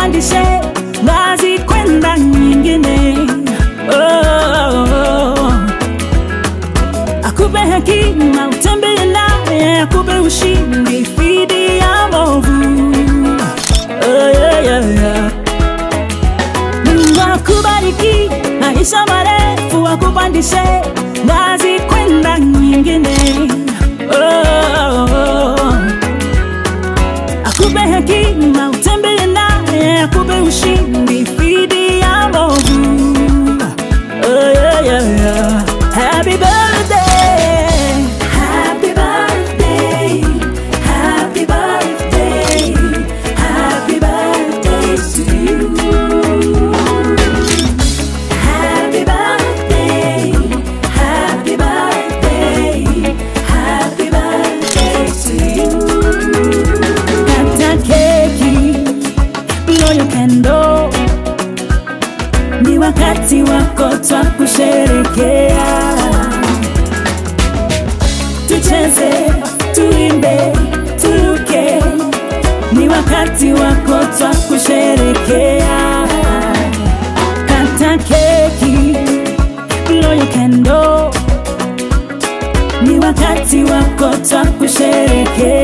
akupandishe ngazi kwenda nyingine oh, oh, oh. akupe hekima utembee naye akupe ushindi dhidi ya movu oh, yeah, yeah, yeah. Mungu akubariki maisha marefu, akupandishe ngazi kwenda nyingine. Oh, oh, oh. Akupe hekima utembee naye, akupe ushindi dhidi ya movu. Oh, yeah, yeah, yeah. Happy birthday, happy birthday, happy birthday, happy birthday to you. Happy birthday, happy birthday, happy birthday to you. Kata keki, blow your candle. Ni wakati wako twa kusherekea. Tucheze, tuimbe, turuke. Ni wakati wako twa kusherekea kata keki, blow your candle. Ni wakati wako twa kusherekea.